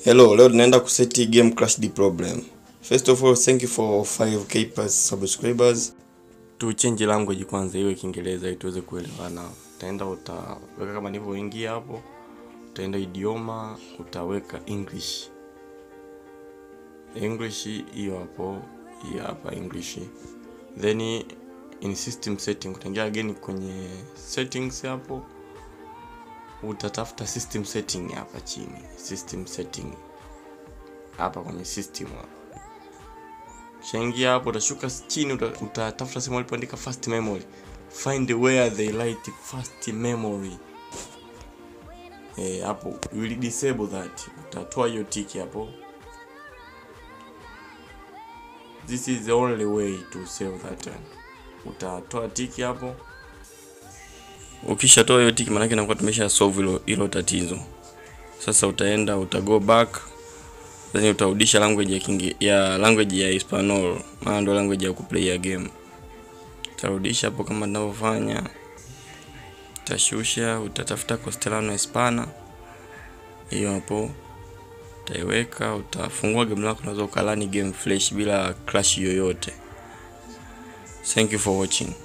Hello, leo tunaenda kuseti game crash the problem. First of all, thank you for 5k plus subscribers. Tu change language kwanza iwe Kiingereza ili tuweze kuelewana. Utaenda utaweka kama nilivyoingia hapo. Utaenda idioma, utaweka English. English hiyo hapo, hiyo hapa English. Then in system setting utaingia again kwenye settings hapo utatafuta system setting hapa chini system setting hapa kwenye system hapa shaingia hapo utashuka chini uta, utatafuta sehemu alipoandika fast memory find where they write fast memory eh hapo you will disable that utatoa hiyo tiki hapo this is the only way to save that one utatoa tiki hapo ukishatoa hiyo tiki maanake inakuwa tumesha solve hilo hilo tatizo sasa utaenda uta go back then utarudisha language ya kingi, ya language ya Hispanol maana ndo language ya kuplay ya game utarudisha hapo kama tunavyofanya utashusha utatafuta Castellano Hispana hiyo hapo utaiweka utafungua game lako unaweza ukalani game flash bila crash yoyote thank you for watching